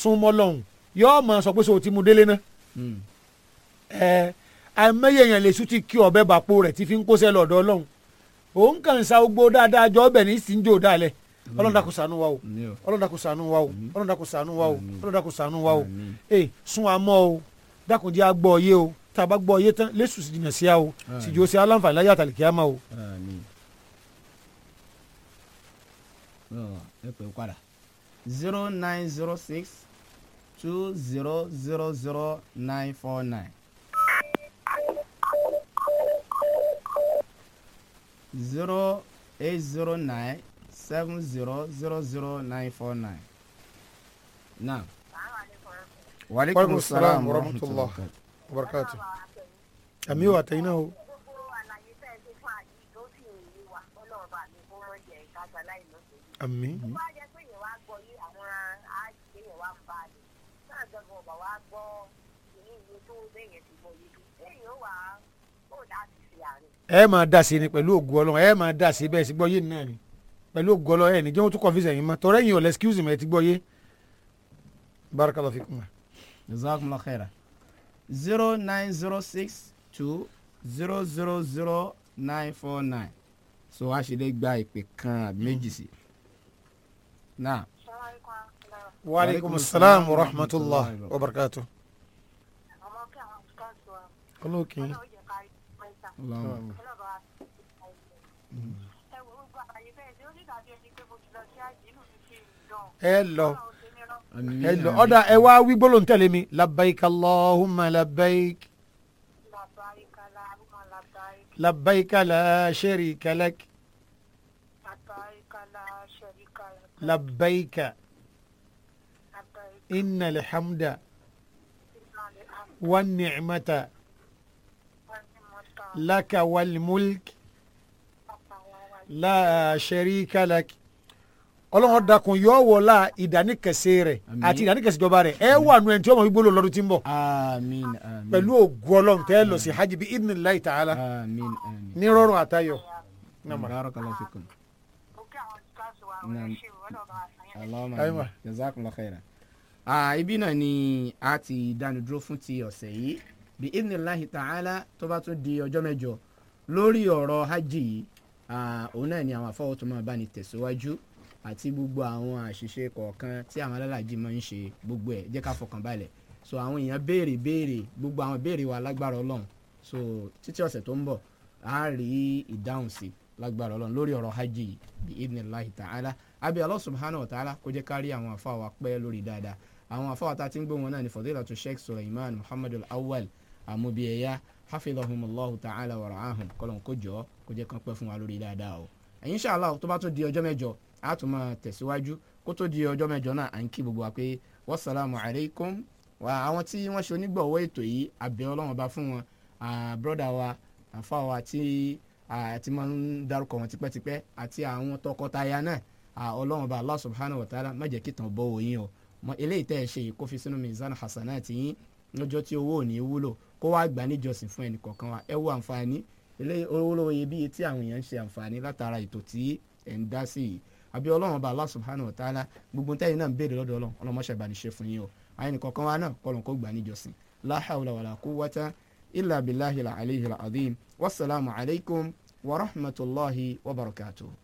súnmọ́ lọ́hùn yóò máa sọ pé sọ ti mu délé náà Mm. ẹ àìmọye èèyàn lè sùn ti kí ọbẹ̀ bàpò rẹ̀ ti fi ń kóṣẹ́ lọ́dọ̀ ọlọ́run òun kàn ń sa gbogbo dáadáa jọ ọbẹ̀ ní sí ń jò dálẹ̀ ọlọ́run dákun ṣàánú wa o Ní o. ọlọ́run dákun ṣàánú wa o ọlọ́run dákun ṣàánú wa o Àmín. ọlọ́run dákun ṣàánú wa o Àmín. ee sún wa mọ́ o dákun jẹ́ agbọ́ ọyé o tá a bá gbọ́ ọyé tán lẹ́sù sì jìnnà sí a o Àmín. sì jò sí aláǹfààní láyé àtàlìkí àmà o. Àmín. Ọ, ẹ pè é padà zero nine zero six two zero zero zero nine four nine. zero eight zero nine seven zero zero zero nine four nine. Naam. Waaleykum salaam wa rahmatulah. wabarakatuh. àmì ò àtẹ̀yìn náà o. àmì ẹ máa dà sí ni pẹ̀lú ògùn ọlọ́run ẹ máa dà sí bẹ́ẹ̀ sí gbọ́ yé náà ni pẹ̀lú ògùn ọlọ́run ẹ ní jẹ́ wọ́n tún kọ́fíìsì ẹ̀yìn mọ́ tọ́rọ ẹ̀yìn ò lẹ́ excuse me ẹ ti gbọ́ yé barakallahu fikum. jazakumullah khaira zero nine zero six two zero zero zero nine four nine so a ṣe lè gba ìpè kan àbí méjì sí náà wa aleykum salaam wa rahmatulah wa barakatuh. olókè Allahumma. ẹ lọ Àmín, ẹ lọ àmín. ọ̀dà ẹ wá wí gbólóhùn tẹ̀lé mi labbaik allahumma labbaik labbaik la sharika lak labbaik inna alhamda wa ni'mata laka wal mulk la sharika lak ọlọ́run dákun yọ wọlá ìdáníkẹsẹ̀ rẹ̀ Àmín. àti ìdáníkẹsẹ̀ rẹ̀ ẹ wà nù ẹni tí wọ́n mọ̀ gbólóhùn lọ́dún tí ń bọ̀ àmín àmín pẹ̀lú ògùn ọlọ́run tẹ́ lọ sí hajj bí idhnillahi ta'ala àmín àmín. ní rọrùn àtayọ̀. Nàmà. barakallahu fikum. Allahumma Ayiwa. amin. jazakumullah khaira. Ah, ibi náà ni a ti dánudúró fún ti ọ̀sẹ̀ yìí bí idhnillahi ta'ala tó bá tún di ọjọ́ mẹ́jọ lórí ọ̀rọ̀ hajj yìí ah, òun náà ni àwọn afọwọ́ tó máa bá ní tẹ̀síwájú àti gbogbo àwọn àṣìṣe kọ̀ọ̀kan tí àwọn alálàájì máa ń ṣe gbogbo ẹ̀ jẹ́ ká fọkàn balẹ̀ so àwọn èèyàn béèrè béèrè gbogbo àwọn béèrè wa lágbára ọlọ́run so títí ọ̀sẹ̀ tó ń bọ̀ a rí ìdáhùn sí lágbára ọlọ́run lórí ọ̀rọ̀ hajj yìí bí idhnillahi ta'ala abi Allah subhanahu wa ta'ala kó jẹ́ ká rí àwọn afáwa pẹ́ lórí dáadáa àwọn afáwa tá a ti ń gbé wọn náà ní fadilatu sheikh suleiman muhammadu awwal amubiyaya hafidhahumullahu ta'ala wa ra'ahum kọlọ̀ kó jọ kó jẹ́ kán pẹ́ fún wa lórí dáadáa o insha Allah tó bá tó di ọjọ́ mẹ́jọ a tún máa tẹ̀síwájú kó tó di ọjọ́ mẹ́jọ náà à ń kí gbogbo wa pé wasalaamu alaykum wa àwọn tí wọ́n ṣe onígbọ̀wọ́ ètò yìí àbẹ̀ ọlọ́run bá fún wọn broda wa àfa wa tí àti máa ń dárúkọ wọn tipẹ́tipẹ́ àti àwọn tọkọtaya náà ah, ọlọ́run bá allah subhanahu wa ta'ala má jẹ́ kí tàn bọ́ òyìn o mọ eléyìí tẹ́ ẹ ṣe yìí kó fi sínú mizan hasanati yín lọ́jọ́ tí owó ò ní wúlò kó wá gbà níjọsìn fún ẹnì kọ̀ọ̀kan wa ẹ wo àǹfààní eléyìí olówó iyebíye tí àwọn èèyàn ń ṣe àǹfààní látara ètò tí ẹ̀ ń dá sí yìí àbí ọlọ́run bá allah subhanahu wa ta'ala gbogbo tẹ́yìn náà ń béèrè lọ́dọ̀ ọlọ́run ọlọ́run mọ́ṣẹ́ bá ní ṣe fún yín o àyìn kọ̀ọ̀kan wa náà kọ́lọ́n kó gbà níjọsìn la hawla wala quwwata illa billahi al-aliyyil azim wasalaamu alaykum wa rahmatulahi wa barakatuh.